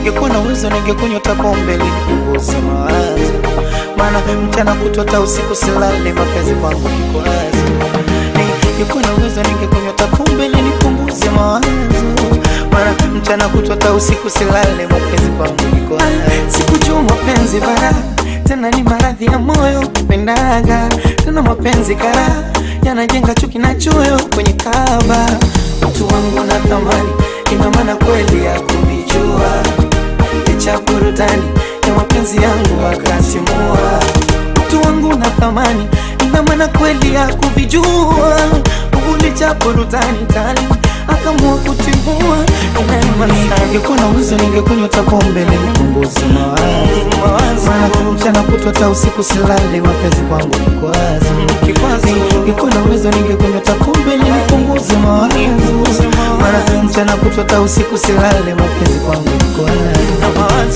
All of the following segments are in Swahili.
ningekuwa na uwezo ningekunywa hata pombe ili nipunguze mawazo, maana mchana kutwa hata usiku silale, mapenzi kwangu kikwazo. Ningekuwa na uwezo ningekunywa hata pombe ili nipunguze mawazo, maana mchana kutwa hata usiku silale, mapenzi kwangu kikwazo. Sikujua mapenzi bara tena ni maradhi ya moyo kupendaga tena mapenzi kara yanajenga chuki na choyo kwenye kaba mtu wangu na thamani ina maana kweli ya kuvijua licha burudani ya mapenzi yangu akatimua mtu wangu na thamani ina maana kweli ya kuvijua licha burudani kali akamua kutimua ningekuwa na uwezo ningekunywa hata pombe ili nipunguze mawazo maana mchana kutwa hata usiku silale mapenzi kwangu kikwazo ningekuwa na uwezo ningekunywa hata pombe ili nipunguze mawazo maana mchana kutwa hata usiku silale mapenzi kwangu kikwazo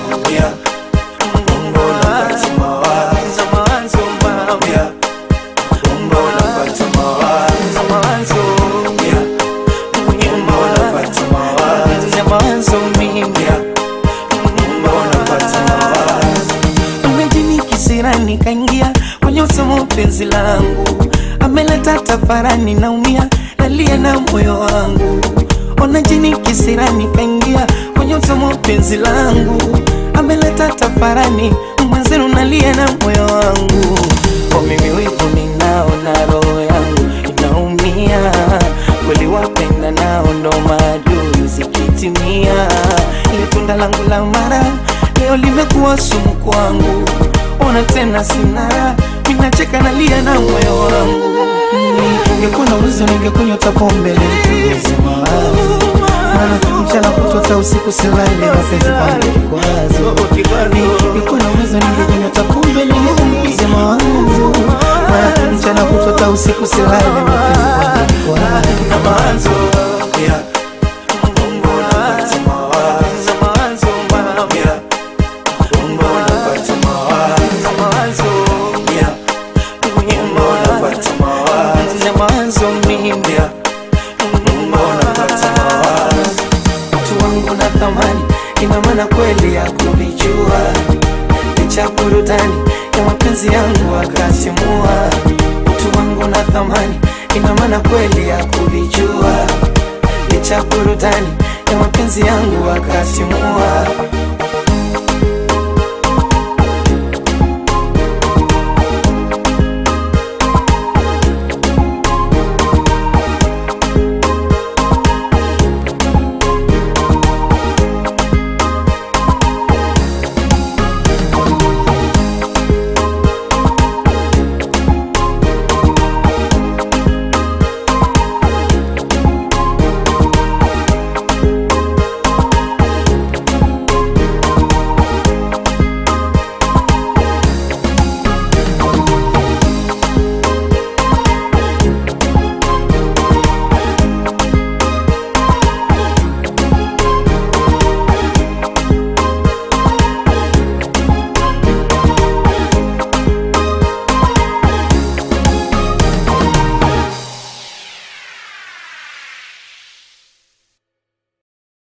kisirani kaingia kwenye usomo penzi langu ameleta tafarani naumia nalia na moyo wangu ona jini kisirani kaingia kwenye usomo penzi langu ameleta tafarani mwenzenu nalia na moyo wangu kwa mimi wivu ninao na roho yangu inaumia kweli wapenda nao ndo maadui zikitimia ile tunda langu la mara leo limekuwa sumu kwangu ona tena sina minacheka nalia na moyo wangu ningekuwa na uwezo ningekunywa hata pombe nipunguze mawazo maana mchana kutwa hata usiku silale mapenzi kwangu kikwazo ningekuwa na uwezo ningekunywa hata pombe nipunguze mawazo maana mchana kutwa hata usiku silale mapenzi kwangu kikwazo mawazo mimi mtu wangu na thamani ina maana kweli ya kuvijua licha burudani ya mapenzi yangu akatimua mtu wangu na thamani ina maana kweli ya kuvijua licha burudani ya mapenzi yangu akatimua